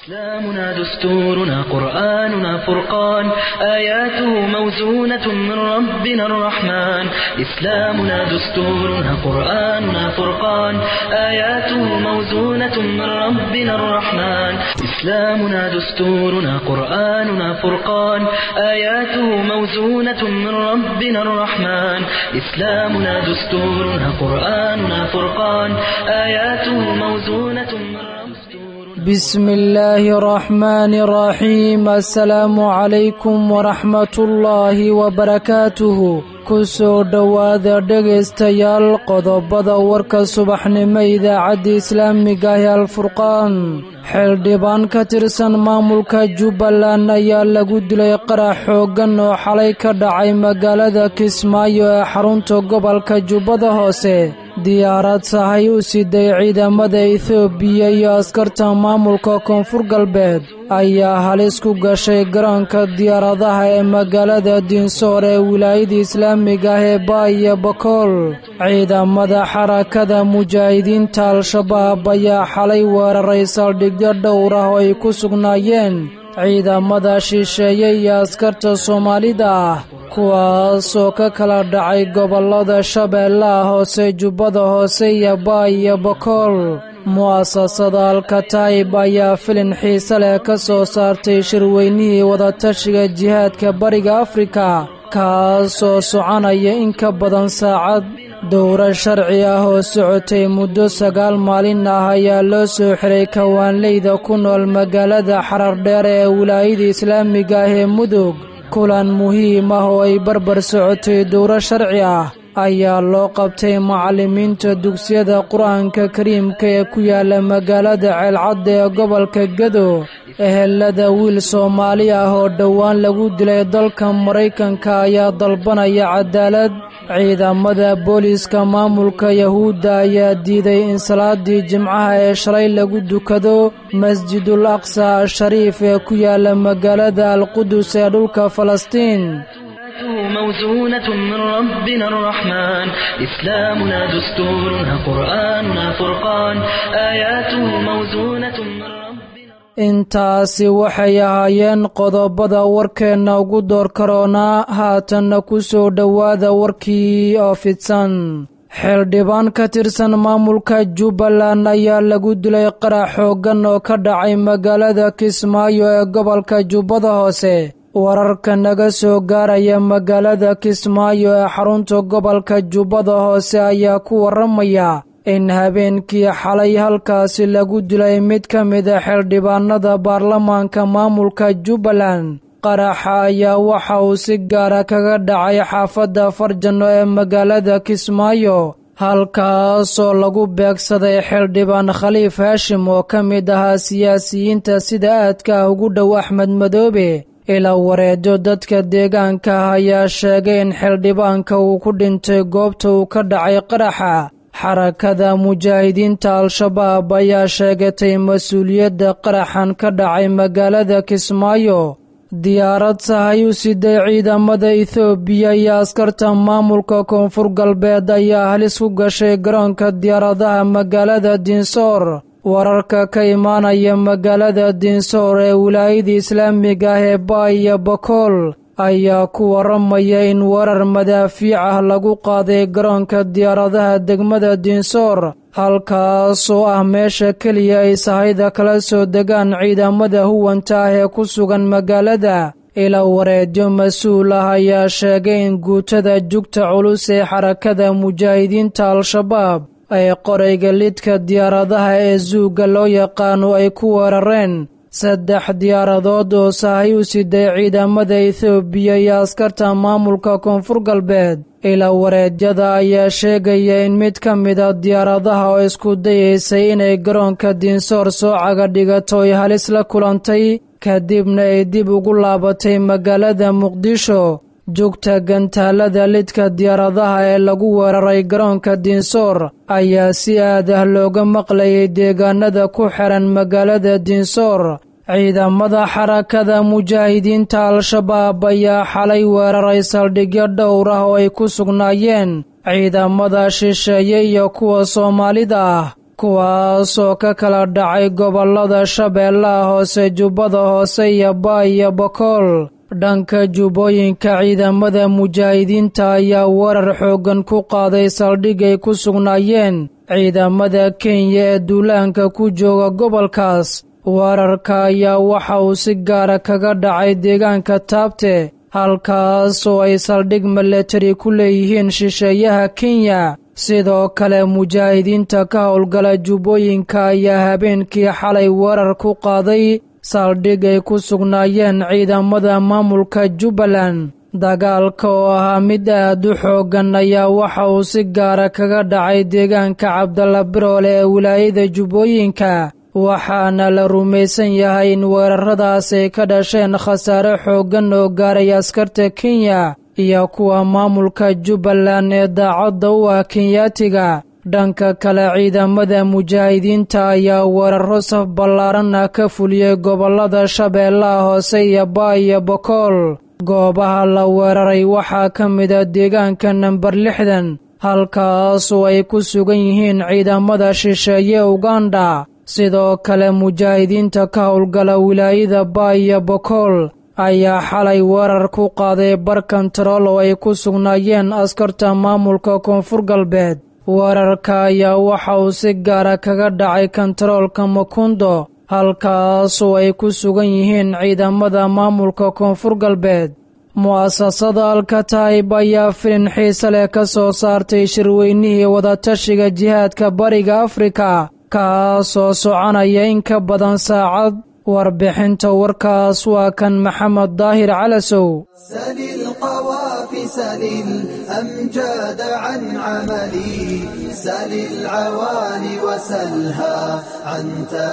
إسلامنا دستورنا قرآننا فرقان آياته موزونة من ربنا الرحمن إسلامنا دستورنا قرآننا فرقان آياته موزونة من ربنا الرحمن إسلامنا دستورنا قرآننا فرقان آياته موزونة من ربنا الرحمن إسلامنا دستورنا قرآننا فرقان آياته موزونة من ربنا بسم الله الرحمن الرحيم السلام عليكم ورحمة الله وبركاته kusoo dhowaada dhegaystayaal qodobada warka subaxnimo idaacadda islaamiga ah ee alfurqaan xildhibaan ka tirsan maamulka jubbaland ayaa lagu dilay qarax xooggan oo xalay ka dhacay magaalada kismaayo ee xarunta gobolka jubbada hoose diyaarad sahay u siday ciidamada etoobiya iyo askarta maamulka koonfur galbeed ayaa halis ku gashay garoonka diyaaradaha ee magaalada diinsoor ee wilaayada islaamiga ah ee baaiyo bakool ciidamada xarakada mujaahidiinta al-shabaab ayaa xalay weeraray saldhigyo dhowr ah oo ay ku sugnaayeen ciidamada shisheeye iyo askarta soomaalida ah kuwaasoo ka kala dhacay gobollada shabeellaha hoose jubbada hoose iyo baay iyo bakool mu'asasada alkataib ayaa filin xiise leh ka soo saartay shirweynihii wadatashiga jihaadka bariga afrika kaasoo soconaya in ka badan saacad dowra sharci ah oo socotay muddo sagaal maalin ah ayaa loo soo xiray kawaanleyda ku nool magaalada xarardheer ee wilaayada islaamiga ah ee mudug kulan muhiim ah oo ay barbar socotay dowro sharci ah ayaa loo qabtay macallimiinta dugsiyada qur-aanka kariimka ee ku yaala magaalada ceelcadda ee gobolka gedo ehelada wiil soomaali ah oo dhowaan lagu dilay dalka maraykanka ayaa dalbanaya cadaalad ciidamada booliiska maamulka yahuudda ayaa diiday in salaadii jimcaha ee shalay lagu dukado masjidul aqsa ashariif ee ku yaala magaalada alqudus ee dhulka falastiin موزونة من ربنا الرحمن إسلامنا دستورنا قرآننا فرقان آياته موزونة من ربنا intaasi waxay ahaayeen qodobada warkeenna ugu door karoonaa haatanna ku soo dhowaada warkii oo fidsan xildhibaan ka tirsan maamulka jubbaland ayaa lagu dilay qarax xooggan oo ka dhacay magaalada kismaayo ee gobolka jubbada hoose wararka naga soo gaaraya magaalada kismaayo ee xarunta gobolka jubbada hoose ayaa ku warramaya in habeenkii xalay halkaasi lagu dilay mid ka mida xildhibaanada baarlamaanka maamulka jubbaland qaraxa ayaa waxa uu si gaara kaga dhacay xaafadda farjano ee magaalada kismaayo halkaasoo lagu beegsaday xildhibaan khaliif haashim oo ka mid ahaa siyaasiyiinta sida aadka ah ugu dhow axmed madoobe ilaa wareedo dadka deegaanka ah ayaa sheegay in xildhibaanka uu ku dhintay goobta uu ka dhacay qaraxa xarakada mujaahidiinta al-shabaab ayaa sheegatay mas-uuliyadda qaraxan ka dhacay magaalada kismaayo diyaarad sahay u siday ciidamada etoobiya iyo askarta maamulka koonfur galbeed ayaa halis ku gashay garoonka diyaaradaha magaalada diinsoor wararka ka imaanaya magaalada diinsoor ee wilaayada islaamiga ah ee baay iyo bakool ayaa ku warramaya in weerar madaafiic ah lagu qaaday garoonka diyaaradaha degmada diinsoor halkaasoo ah meesha keliya ay sahayda kala soo degaan ciidamada huwanta ah ee ku sugan magaalada ilaa wareedyo mas-uul ah ayaa sheegay in guutada jugta culus ee xarakada mujaahidiinta al-shabaab ay qorayga lidka diyaaradaha ee zuugga loo yaqaano ay ku weerareen saddex diyaaradood oo sahay u siday ciidamada etoobiya iyo askarta maamulka koonfur galbeed ilaa wareedyada ayaa sheegaya in mid ka mida diyaaradaha oo isku dayaysay inay garoonka diinsoor soo caga dhigato ay halis la kulantay kadibna ay dib ugu laabatay magaalada muqdisho jugta gantaalada lidka diyaaradaha ee lagu weeraray garoonka diinsoor ayaa si aad ah looga maqlayay deegaanada ku xiran magaalada diinsoor ciidamada xarakada mujaahidiinta al-shabaab ayaa xalay weeraray saldhigyo dhowr ah oo ay ku sugnaayeen ciidamada shisheeye iyo kuwa soomaalida ah kuwaasoo ka kala dhacay gobollada shabeellaha hoose jubbada hoose iyo baa iyo bokool dhanka jubbooyinka ciidamada mujaahidiinta ayaa weerar xooggan ku qaaday saldhig ay ku sugnaayeen ciidamada kenya ee duulaanka ku jooga gobolkaas weerarka ayaa waxa uu si gaara kaga dhacay deegaanka taabte halkaas oo ay saldhig milatari ku leeyihiin shisheeyaha kenya sidoo kale mujaahidiinta ka howlgala jubbooyinka ayaa habeenkii xalay weerar ku qaaday saldhig ay ku sugnaayeen ciidamada maamulka jubbaland dagaalka oo ahaa mid aad u xooggan ayaa waxa uu si gaara kaga dhacay deegaanka cabdalla biroole ee wilaayada jubbooyinka waxaana la rumaysan yahay in weeraradaas ay ka dhasheen khasaare xooggan oo gaaray askarta kenya iyo kuwa maamulka jubbaland ee daacadda u ah kenyaatiga dhanka kale ciidamada mujaahidiinta ayaa weeraro saf ballaaran ah ka fuliyey gobollada shabeellaha hoose iyo baa iyo bokool goobaha la weeraray waxaa ka mida deegaanka namber lixdan halkaasoo ay ku sugan yihiin ciidamada shisheeye uganda sidoo kale mujaahidiinta ka howlgala wilaayada baa iyo bokool ayaa xalay weerar ku qaaday bar kontarool oo ay ku sugnaayeen askarta maamulka koonfur galbeed weerarka ayaa waxa uu si gaara kaga dhacay kontaroolka makundo halkaasoo ay ku sugan yihiin ciidamada maamulka koonfur galbeed mu'asasada alkataib ayaa filin xiise leh ka soo saartay shirweynihii wadatashiga jihaadka bariga afrika kaasoo soconaya in ka badan saacad warbixinta warkaas waa kan maxamed daahir calasow سل القوافي سل الأمجاد عن عملي سل العوالي وسلها عن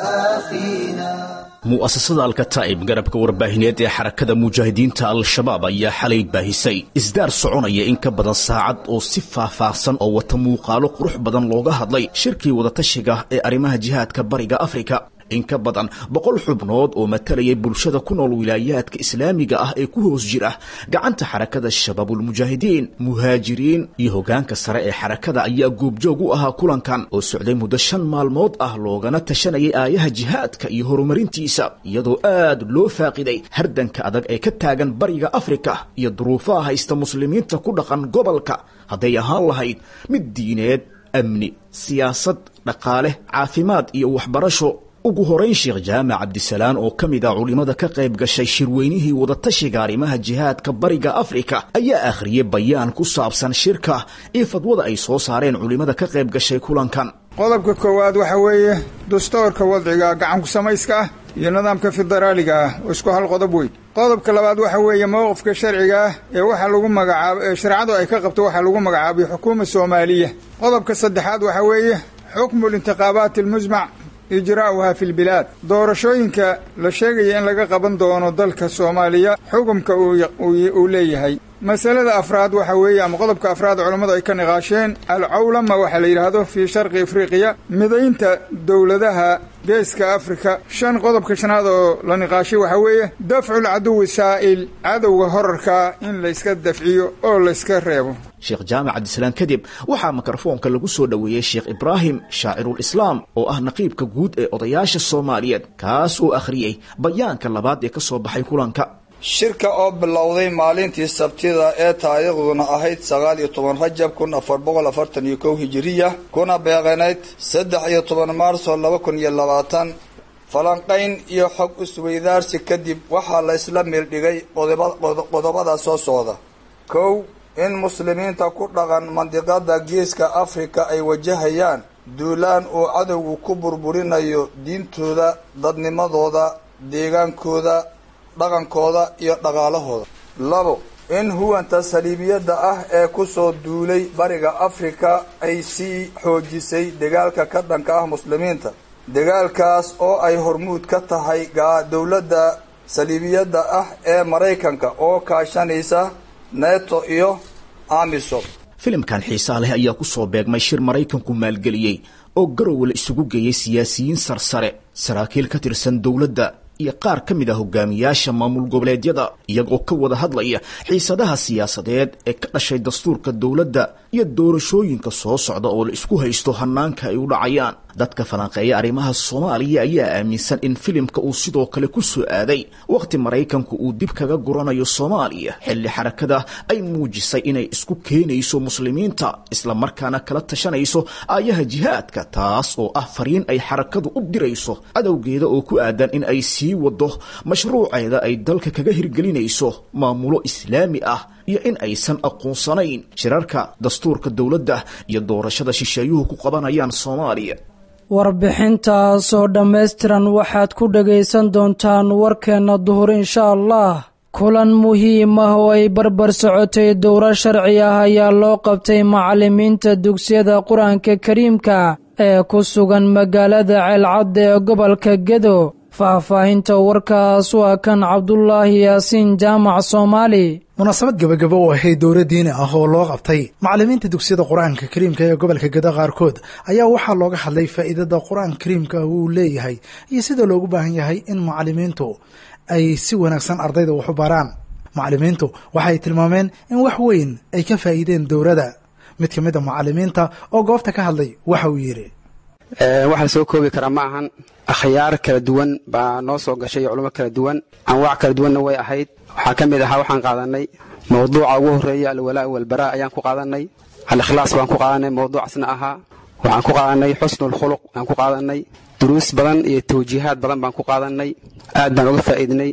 تآخينا mu'asasada alkataa'ib garabka warbaahineed ee xarakada mujaahidiinta al-shabaab ayaa xalay baahisay isdaar soconaya in ka badan saacad oo si faahfaahsan oo wata muuqaalo qurux badan looga hadlay shirkii wadatashiga ee arrimaha jihaadka bariga afrika in ka badan boqol xubnood oo matalayay bulshada ku nool wilaayaadka islaamiga ah ee ku hoos jira gacanta xarakada shabaabulmujaahidiin muhaajiriin iyo hoggaanka sare ee xarakada ayaa goobjoog u ahaa kulankan oo socday muddo shan maalmood ah loogana tashanayay aayaha jihaadka iyo horumarintiisa iyadoo aad loo faaqiday hardanka adag ee ka taagan bariga afrika iyo duruufaha haysta muslimiinta ku dhaqan gobolka hadday ahaan lahayd mid diineed amni siyaasad dhaqaale caafimaad iyo waxbarasho ugu horayn sheekh jaamac cabdisalaan oo ka mid ah culimmada ka qayb gashay shirweynihii wadatashiga arrimaha jihaadka bariga afrika ayaa akhriyey bayaan ku saabsan shirka iyo fadwada ay soo saareen culimmada ka qayb gashay kulankan qodobka koowaad waxa weeye dastuurka wadciga gacanku samayska ah iyo nidaamka federaaliga ah oo isku hal qodob weyn qodobka labaad waxa weeye mowqifka sharciga ah ee waxa lagu magacaabo ee shareecadu ay ka qabto waxaa lagu magacaabay xukuuma soomaaliya qodobka saddexaad waxa weeye xukmu lintiqaabaati almujmac ijraa'uha fi lbilaad doorashooyinka la sheegaya in laga qaban doono dalka soomaaliya xukumka uu leeyahay masalada afraad waxa weeye ama qodobka afraad culammadu ay ka niqaasheen alcawlama waxaa la yidhaahdo fii sharqi afriqiya midaynta dowladaha geeska afrika shan qodobka shanaad oo la niqaashay waxaa weeye dafcu lcaduwi saa'il cadowga horarka in layska dafciyo oo layska reebo sheekh jaamac cabdisalaan kadib waxaa mikrofoonka lagu soo dhoweeyey sheekh ibraahim shaacirulislaam oo ah naqiibka guud ee odayaasha soomaaliyeed kaas oo akhriyey bayaanka labaad ee ka soo baxay kulanka shirka oo bilowday maalintii sabtida ee taariikhduna ahayd sagaal iyo toban rajab kun afar boqol afartan iyo kow hijiriya kuna beeqanayd saddex iyo toban maarso laba kun iyo labaatan falanqayn iyo xog isweydaarsi kadib waxaa la isla meeldhigay qodobada soo socda kow in muslimiinta ku dhaqan mandiqada geeska afrika ay wajahayaan duulaan uu cadowgu ku burburinayo diintooda dadnimadooda deegaankooda dhaqankooda iyo dhaqaalahooda labo in huwanta saliibiyadda ah ee kusoo duulay bariga afrika ay sii xoojisay dagaalka ka dhanka ah muslimiinta dagaalkaas oo ay hormuud ka tahay dowladda saliibiyadda ah ee maraykanka oo kaashanaysa neto iyo amisom filimkan xiisaa leh ayaa ku soo beegmay shir maraykanku maalgeliyey oo garowe la isugu geeyey siyaasiyiin sarsare saraakiil ka tirsan dowladda iyo qaar ka mid ah hogaamiyaasha maamul goboleedyada iyagoo ka wada hadlaya xiisadaha siyaasadeed ee ka dhashay dastuurka dowladda iyo doorashooyinka soo socda oo la isku haysto hanaanka ay u dhacayaan dadka falanqeeya arrimaha soomaaliya ayaa aaminsan in filimka uu sidoo kale ku soo aaday wakhti maraykanku uu dib kaga guranayo soomaaliya xilli xarakada ay muujisay inay isku keenayso muslimiinta islamarkaana kala tashanayso aayaha jihaadka taas oo ah fariin ay xarakadu u dirayso cadowgeeda oo ku aadan in ay sii wado mashruuceeda ay dalka kaga hirgelinayso maamulo islaami ah iyo in aysan aqoonsanayn shirarka dastuurka dowladda iyo doorashada shisheeyuhu ku qabanayaan soomaaliya warbixintaas oo dhammaystiran waxaad ku dhagaysan doontaan warkeenna duhur insha allah kulan muhiim ah oo ay barbar socotay dowro sharci ah ayaa loo qabtay macallimiinta dugsiyada qur-aanka kariimka ee ku sugan magaalada ceelcadda ee gobolka gedo faahfaahinta warkaas waa kan cabdulaahi yaasiin jaamac soomaali munaasabad gebagabo oo ahayd dowla diini ah oo loo qabtay macallimiinta dugsiyada qur-aanka kariimka ee gobolka gedo qaarkood ayaa waxaa looga hadlay faa'iidada qur-aanka kariimka uu leeyahay iyo sida loogu baahan yahay in macallimiintu ay si wanaagsan ardayda wax u baraan macallimiintu waxay tilmaameen in wax weyn ay ka faa'iideen dowladda mid ka mid a macallimiinta oo goobta ka hadlay waxa uu yidhi wax la soo koobi karaa ma ahan akhyaar kala duwan baa noo soo gashay iyo culummo kala duwan anwaac kala duwanna way ahayd waxaa ka mid ahaa waxaan qaadanay mawduuca ugu horreeya alwalaa walbaraa ayaan ku qaadanay al-ikhlaas baan ku qaadanay mawduucaasna ahaa waxaan ku qaadanay xusnulkhuluq baan ku qaadanay duruus badan iyo tawjiihaad badan baan ku qaadanay aad baan uga faa'iidnay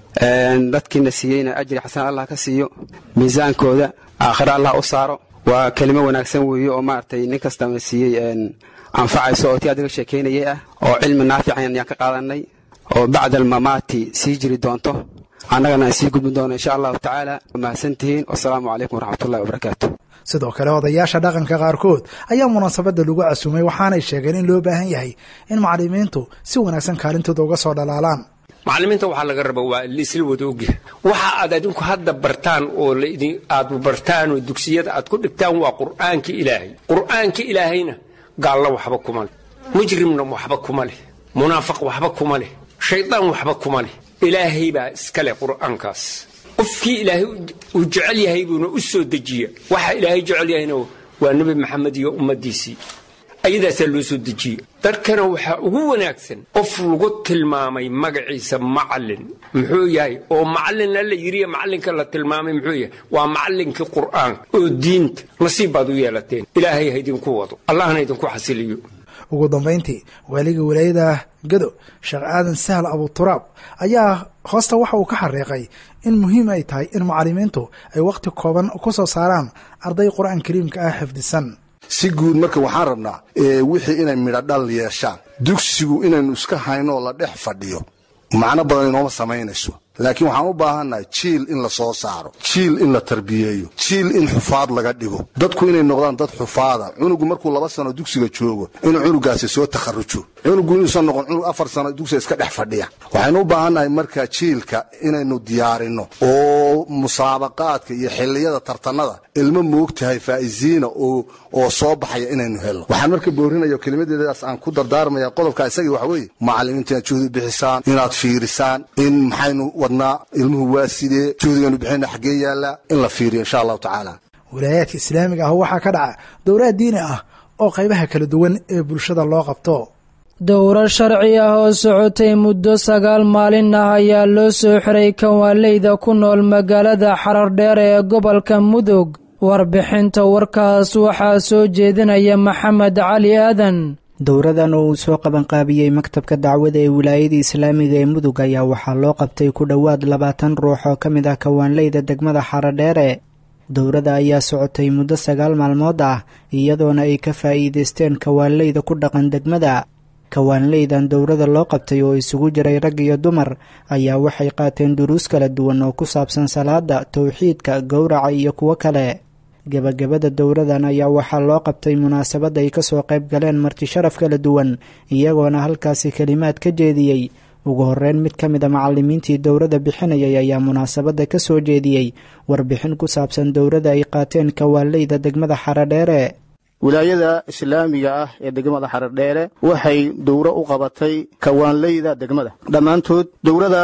dadkiina siiyeyna ajri xasan allah ka siiyo miisaankooda aakhiro allah u saaro waa kelimo wanaagsan weeye oo maaragtay nin kastana siiyey anfacayso oo tii adiga sheekaynayay ah oo cilmi naafican ayaan ka qaadanay oo bacda almamaati sii jiri doonto annagana aan sii gudbin doono insha allahu tacaala mahadsantihiin wasalaamu calaykum waraxmatullahi wabarakaatu sidoo kale odayaasha dhaqanka qaarkood ayaa munaasabadda lagu casumay waxaanay sheegeen in loo baahan yahay in macallimiintu si wanaagsan kaalintooda uga soo dhalaalaan macallimiinta waxaa laga raba waa laisla wada ogyahay waxa aad adinku hadda bartaan oo aad bartaan oo dugsiyada aad ku dhigtaan waa qur'aanka ilaahay qur'aanka ilaahayna gaallo waxba kuma leh mujrimna waxba kuma leh munaafiq waxba kuma leh shaydaan waxba kuma leh ilaahay baa iska leh qur'aankaas qofkii ilaahay uu jecel yahay buuna u soo dejiya waxa ilaahay jecel yahayna waa nebi maxamed iyo ummaddiisii ayadaasaa loo soo dejiye dadkana waxaa ugu wanaagsan qof lagu tilmaamay magaciisa macallin muxuu yahay oo macallin alla yiriya macallinka la tilmaamay muxuu yahay waa macallinkii qur'aanka oo diinta nasiib baad u yeelateen ilaahay ha idinku wado allahna idinku xasiliyo ugu dambayntii waaliga walaayada gado sheekh aadan sahal abuturaab ayaa hoosta waxa uu ka xariiqay in muhiim ay tahay in macallimiintu ay wakhti kooban ku soo saaraan arday qur-aan kariimka ah xifdisan si guud marka waxaan rabnaa wixii inay midho dhal yeeshaan dugsigu inaynu iska hayno oo la dhex fadhiyo macno badan inooma samaynayso laakiin waxaan u baahannahay jiil in la soo saaro jiil in la tarbiyeeyo jiil in xufaad laga dhigo dadku inay noqdaan dad xufaada cunugu markuu laba sano dugsiga joogo inuu cunugaasi soo takharujo cunugu inuusan noqon cunug afar sano dugsiga iska dhex fadhiya waxaynu u baahannahay marka jiilka inaynu diyaarinno oo musaabaqaadka iyo xilliyada tartanada ilmo moogtahay faa'iziina oo soo baxaya inaynu helno waxaan marka boorinaya kelimadeedaas aan ku dardaarmaya qodobka isagii waxa weeye macallimiinta inaad juhdi bixisaan inaad fiirisaan in maxaynu wadnaa ilmuhu waa sidee juhdigaynu bixina xaggee yaallaa in la fiiriyo insha allahu tacaala walaayaadka islaamiga ah waxaa ka dhaca dowlaad diini ah oo qaybaha kala duwan ee bulshada loo qabto dowro sharci ah oo socotay muddo sagaal maalin ah ayaa loo soo xiray kanwaaleyda ku nool magaalada xarardheer ee gobolka mudug warbixinta warkaas waxaa soo jeedinaya maxamed cali aadan dowradan oo uu soo qabanqaabiyey maktabka dacwada ee wilaayada islaamiga ee mudug ayaa waxaa loo qabtay ku dhowaad labaatan ruux oo ka mid ah kawaanleyda degmada xaradheere dowrada ayaa socotay muddo sagaal maalmood ah iyadoona ay ka faa'iidaysteen kawaanleyda ku dhaqan degmada kawaanleydan dowrada loo qabtay oo isugu jiray rag iyo dumar ayaa waxay qaateen duruus kala duwan oo ku saabsan salaada towxiidka gowraca iyo kuwo kale gebagabada dowradan ayaa waxaa loo qabtay munaasabad ay kasoo qayb galeen marti sharaf kala duwan iyagoona halkaasi kelimaad ka jeediyey ugu horeyn mid ka mid a macalimiintii dowrada bixinayay ayaa munaasabadda ka soo jeediyey warbixin ku saabsan dowrada ay qaateen kawaanleyda degmada xaradheere wilaayada islaamiga ah ee degmada xaradheere waxay dowro u qabatay kawaanleyda degmada dhammaantood dowradaas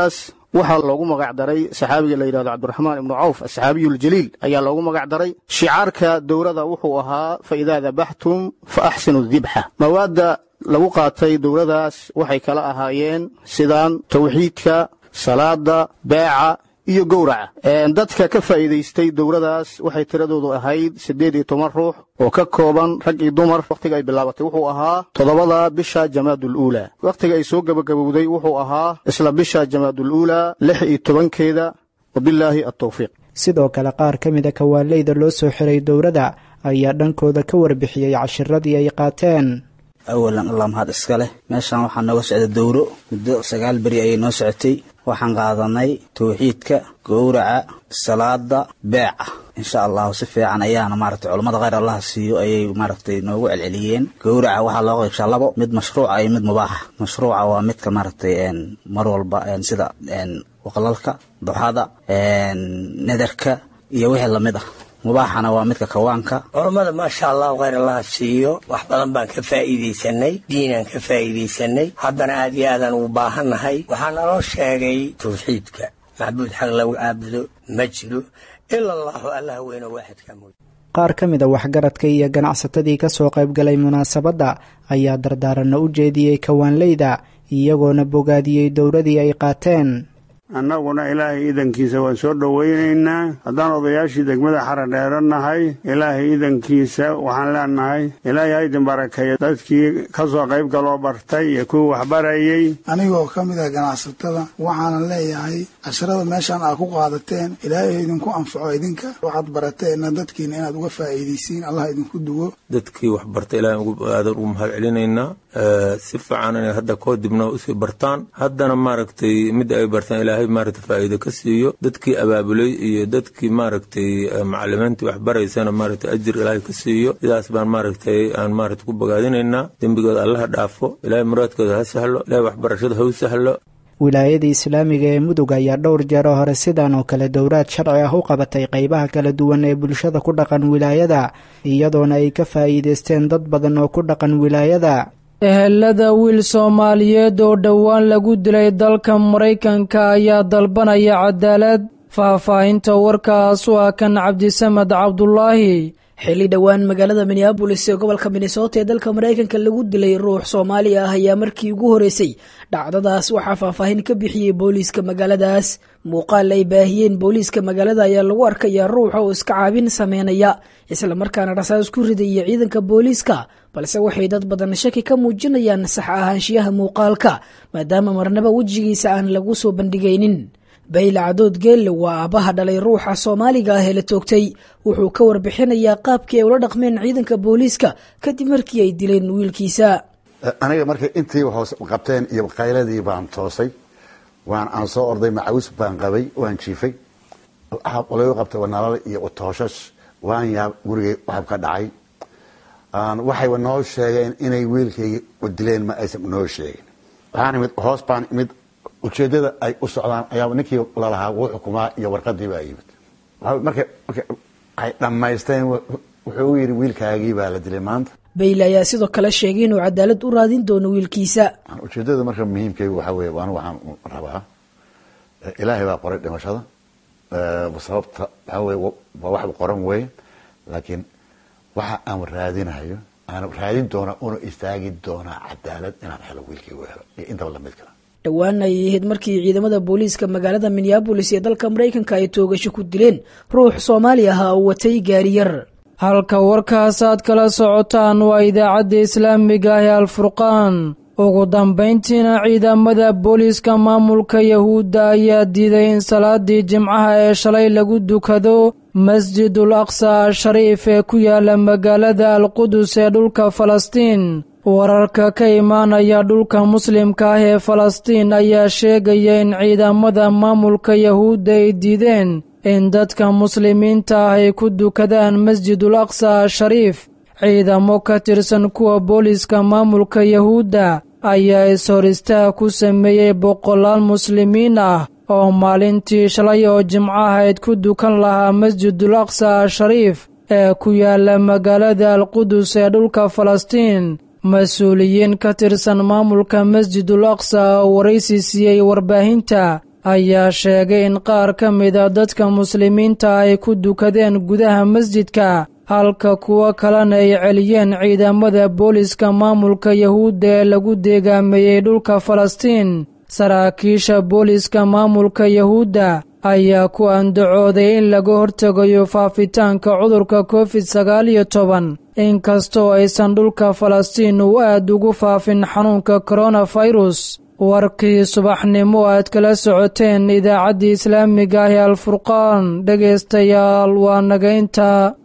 waxaa loogu magac daray saxaabiga la yidhahdo cabdiraxmaan ibnu cawf asxaabiyuljaliil ayaa loogu magac daray shicaarka dowladda wuxuu ahaa fa idaa dabaxtum fa axsinu dibxa mawaadda lagu qaatay dowladaas waxay kala ahaayeen sidaan tawxiidka salaada beeca iyo gowraca dadka ka faa'iidaystay dowladaas waxay tiradoodu ahayd siddeed iyo toban ruux oo ka kooban rag iyo dumar wakhtiga ay bilaabatay wuxuu ahaa toddobada bisha jamaadul uulaa wakhtiga ay soo gebagabowday wuxuu ahaa isla bisha jamaadul uulaa lix iyo tobankeeda wabilaahi altawfiiq sidoo kale qaar ka mida kawaaleyda loo soo xiray dowladda ayaa dhankooda ka warbixiyey cashiradii ay qaateen awalan allah mahad iska leh meeshaan waxaa nooga socda dowro muddo sagaal beri ayay noo socotay waxaan qaadanay tawxiidka gowraca salaada beeca insha allahu si fiican ayaana maaragtay culammada khayr allah siiyo ayay maaragtay noogu celceliyeen gowraca waxaa loo qaybshaa labo mid mashruuca iyo mid mubaaxa mashruuca waa midka maaragtay mar walba sida waqlalka duxada nadarka iyo wixii lamid ah mubaaxana waa midka kawaanka culammada maasha allahu khayr allaha siiyo wax badan baan ka faa'iidaysanay diinaan ka faa'iidaysanay haddana aad iyo aadaan ugu baahannahay waxaa naloo sheegay tawxiidka macbuud xaq lagu caabudo ma jiro ila allahu allah weyno waaxidka mooy qaar ka mid a waxgaradka iyo ganacsatadii ka soo qaybgalay munaasabadda ayaa dardaaranna u jeediyey kawaanleyda iyagoona bogaadiyey dowladii ay qaateen annaguna ilaahay iidankiisa waan soo dhowaynaynaa haddaan odayaashii degmada xaradheero nahay ilaahay iidankiisa waxaan leenahay ilaahay haydin barakeeya dadkii ka soo qayb galoo bartay iyo kuwii waxbarayey anigoo ka mid ah ganacsatada waxaanan leeyahay casharada meeshaan aad ku qaadateen ilaahay idinku anfaco idinka waxaad barateenna dadkiina inaad uga faa'iidaysiin allah idinku duwo dadkii wax barta ilahay aadan ugu mahad celinaynaa si fiican inay hadda koo dibna usii bartaan haddana maaragtay midda ay bartaan ilaahay maaragtay faa'iido ka siiyo dadkii abaabulay iyo dadkii maaragtay macalimiintii waxbaraysana maaragtay ajir ilaahay ka siiyo sidaas baan maaragtay aan maaragtay ku bogaadinaynaa dembigooda allaha dhaafo ilaahay muraadkooda ha sahlo ilaahay waxbarashada ha u sahlo wilaayadii islaamiga ee mudug ayaa dhowr jeero hore sidan oo kale dowlaad sharci ah u qabatay qaybaha kala duwan ee bulshada ku dhaqan wilaayada iyadoona ay ka faa'iidaysteen dad badan oo ku dhaqan wilaayada ehelada wiil soomaaliyeed oo dhowaan lagu dilay dalka maraykanka ayaa dalbanaya cadaalad faahfaahinta warkaas waa kan cabdisamed cabdulaahi xilli dhowaan magaalada minneabolis ee gobolka minnesota ee dalka maraykanka lagu dilay ruux soomaali ah ayaa markii ugu horeysay dhacdadaas waxaa faahfaahin ka bixiyey booliiska magaaladaas muuqaal ay baahiyeen booliiska magaalada ayaa lagu arkayaa ruuxa oo iska caabin sameynaya islamarkaana rasaas ku ridaya ciidanka booliiska balse waxay dad badan shaki ka muujinayaan sax ahaanshiyaha muuqaalka maadaama marnaba wejigiisa aan lagu soo bandhigaynin bayla cadood geelle waa aabbaha dhalay ruuxa soomaaliga ah ee la toogtay wuxuu ka warbixinayaa qaabkii ay ula dhaqmeen ciidanka booliiska kadib markii ay dileen wiilkiisa aniga markay intii hoos qabteen iyo qayladii baan toosay waan aan soo orday macawis baan qabay waan jiifay lagu qabtay nalal iyo tooshash waan yaab gurigay waxab ka dhacay waxayba noo sheegeen inay wiilkayga dileen ma aysan noo sheegin waxaan imid hoos baan imid ujeedada ay u socdaan ayaa ninkii lalahaa wuu xukumaa iyo warqadii baa yimid marka marka ay dhammaysteen wuxuu yidhi wiilkaagii baa la dilay maanta bayle ayaa sidoo kale sheegay inuu cadaalad u raadin doono wiilkiisa ujeedada marka muhiimkaygu waxaa weeye anigu waxaan rabaa ilaahay baa qoray dhimashada sababta waxaa weye waa waxba qoran weeye laakiin waxa aan raadinayo aan raadin doonaa una istaagi doonaa cadaalad inaan helo wiilkaygu helo iyo intaba lamid kala dhowaan ayay ahayd markii ciidamada booliiska magaalada minneabolis ee dalka maraykanka ay toogasho ku dileen ruux soomaali ah oo watay gaariyar halka warkaasaad kala socotaan waa idaacadda islaamiga ah ee alfurqaan ugu dambayntiina ciidamada booliiska maamulka yahuudda ayaa diiday in salaadii jimcaha ee shalay lagu dukado masjidul aqsa ashariif ee ku yaala magaalada alqudus ee dhulka falastiin wararka ka imaanaya dhulka muslimka ah ee falastiin ayaa sheegaya in ciidamada maamulka yahuudda ay diideen in dadka muslimiinta ah ay ku dukadaan masjidul aqsa ashariif ciidamo ka tirsan kuwa booliiska maamulka yahuudda ayaa is-hor istaag ku sameeyey boqolaal muslimiin ah oo maalintii shalay oo jimcahayd ku dukan lahaa masjidul aqsa ashariif ee ku yaala magaalada alqudus ee dhulka falastiin mas-uuliyiin ka tirsan maamulka masjidul aqsa oo waraysi siiyey warbaahinta ayaa sheegay in qaar ka mida dadka muslimiinta ay ku dukadeen gudaha masjidka halka kuwo kalena ay celiyeen ciidamada booliska maamulka yahuudda ee lagu deegaameeyey dhulka falastiin saraakiisha booliska maamulka yahuudda ayaa ku andacooday in laga hortegayo faafitaanka cudurka covid sagaal iyo toban inkastoo aysan dhulka falastiin uu aad ugu faafin xanuunka koronafirus warkii subaxnimo aad kala socoteen idaacaddii islaamiga ah ee alfurqaan dhegaystayaal waa nagaynta